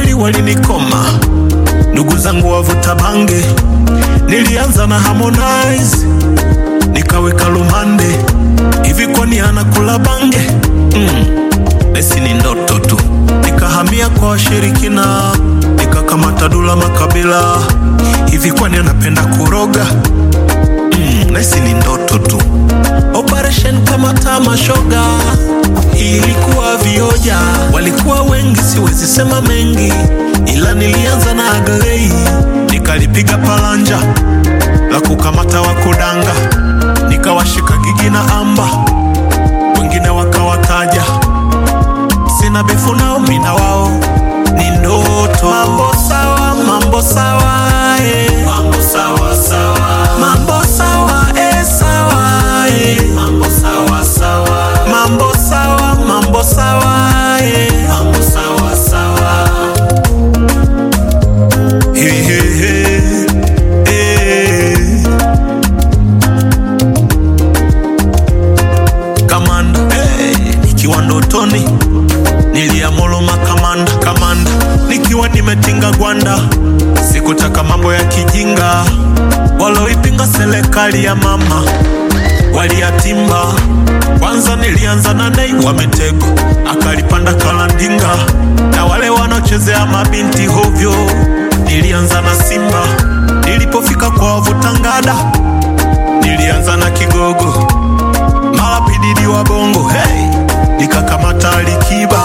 kweli walinikoma, ndugu zangu wavuta bange. Nilianza na Harmonize nikaweka lumande, hivi kwani anakula bange? Mm, esi ni ndoto tu. Nikahamia kwa washirikina, nikakamata Dula Makabila, hivi kwani anapenda kuroga? Mm, nesi ni ndoto tu. Operation kama tamashoga ilikuwa vioja, walikuwa wengi, siwezi sema mengi, ila nilianza na Aglei, nikalipiga palanja la kukamata wakudanga, nikawashika Gigi na Amba, wengine wakawataja, sina befu nao, mina wao ni ndoto. Mambo sawa, mambo sawa, eh. mambo sawa sawa, mambo sawa, eh, sawa, eh. mambo sawa sawa, mambo sawa, mambo sawa, eh. mambo sawa sawa. He, he, he. Eh. Kamanda hey, nikiwa ndotoni niliamoloma kamanda kamanda, nikiwa nimetinga gwanda, sikutaka mambo ya kijinga, waloipinga serikali ya mama waliyatimba. Kwanza nilianza na Nay wa Mitego, akalipanda Kalandinga, na wale wanaochezea mabinti hovyo, nilianza na Simba. Nilipofika kwa wavutangada, nilianza na Kigogo mara pididi wa bongo hey, nikakamata Alikiba